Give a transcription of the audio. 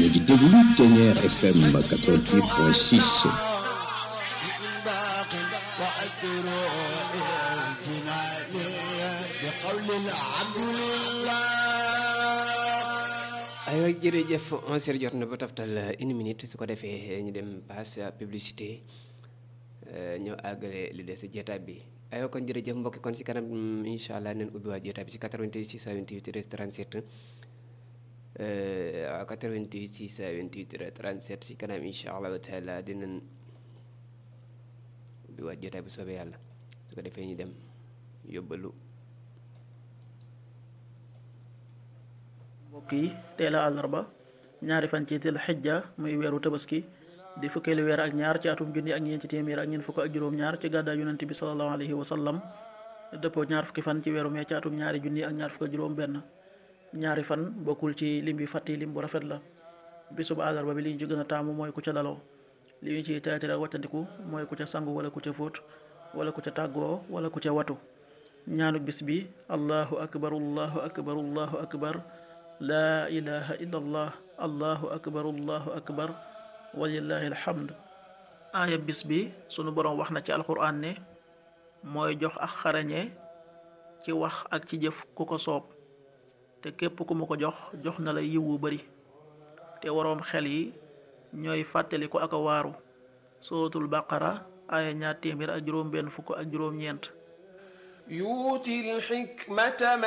ngi déglu Ténière FM 88.6 aywa jërëjëf onze heures jot na ba taftal une minute su ko defee ñu dem passe publicité ñoo àggale li des jeetaay bi aywa kon jërëjëf mbokki kon si kanam incha allah neen ubbi waa jeetaay bi si 88 628 37 waaw 88 628 37 si kanam incha allah taala dinañ ubbi waa jeetaay bi soobee yàlla su ko defee ñu dem yóbbalu mbokk yi teel a àllarba ñaari fan ci til xijja muy weeru tabaski di fukkeelu weer ak ñaar ci atum junni ak ñeenti téeméer ak ñeent fukk ak juróom-ñaar ci gàddaa yonent bi salallahu alayhi wa sallam dëppoo ñaar fukki fan ci weeru mee ci atum ñaari junni ak ñaar fukk ak juróom-benn ñaari fan bokkul ci lim bi fàtti lim bu rafet la bisub àllarba bi li ñu ci gën a taamu mooy ku ca daloo li ñu ciy teetare ak wàccandiku mooy ku ca sangu wala ku ca fóot wala ku ca tàggoo wala ku ca watu ñaanu bis bi allahu akbar allahu akbar allahu akbar laa ilaha illa allah allahu akbar allahu akbar walillahi alhamd aaya bis bi sunu boroom wax na ci alquran ne mooy jox ak xarañe ci wax ak ci jëf ku ko soob te képp ku mu ko jox jox na la yiw wu bari te waroom xel yi ñooy fàttali ko ak a waaru suratul baqara aaya ñaar téeméer ak juróom benn fukk ak juróom ñeent yuuti alxikmata